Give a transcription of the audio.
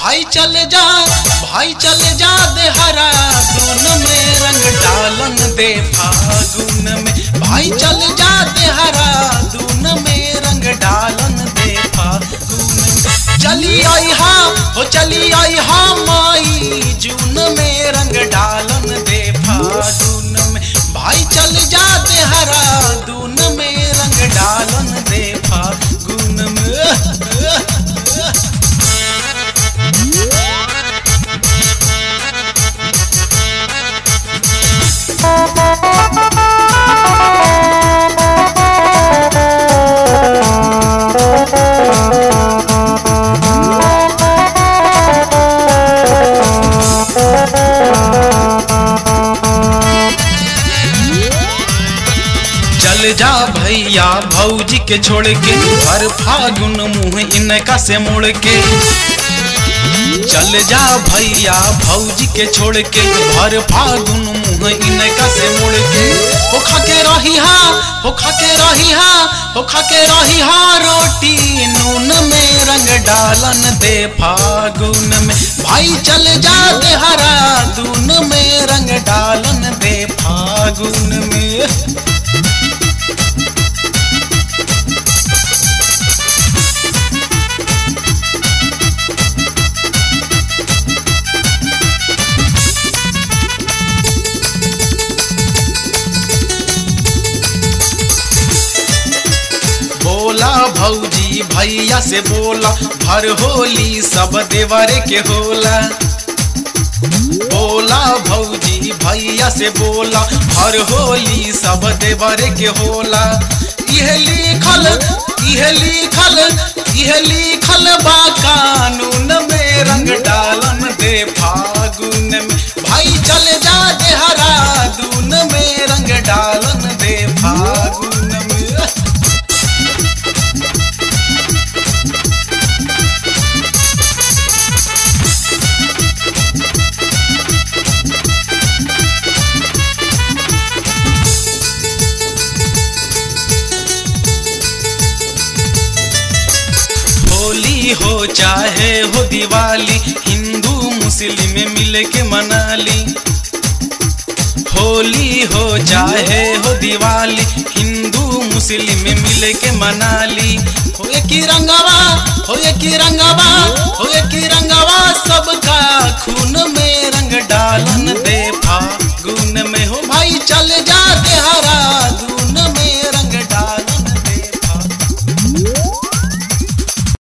भाई चल जा भाई चल जा देहरा दून में रंग डालन दे फागुन में भाई चल जा देहरा दून में रंग डालन दे फागुन में चली आई हा हो चली आई हा माई जून में रंग डालन दे फागुन में भाई चल जा देहरा दून में रंग डालन दे फागुन में चल जा भैया भौजी के छोड़ के हर फागुन मुंह इनका से मुड़ के चल जा भैया भौजी के छोड़ के भर फागुन मुंह इनका से मुड़ के हो खा के रही हा हो खा के रही हा हो खा के रही हा रोटी नून में रंग डालन दे फागुन में भाई चल जा दे हरा दून में रंग डालन दे फागुन में बोला भौजी भैया से बोला भर होली सब देवरे के होला बोला भौजी भैया से बोला हर होली सब देवरे के होला यह लिखल यह लिखल यह लिखल बा कानून में रंग डालन दे फागुन में भाई चल जा दे हरा दून में रंग डालन दे फागुन में होली हो चाहे हो दिवाली हिंदू मुस्लिम मिल के मनाली होली हो चाहे हो दिवाली हिंदू मुस्लिम मिल के मनाली हो एक ही रंगवा हो एक ही रंगवा हो एक ही रंगवा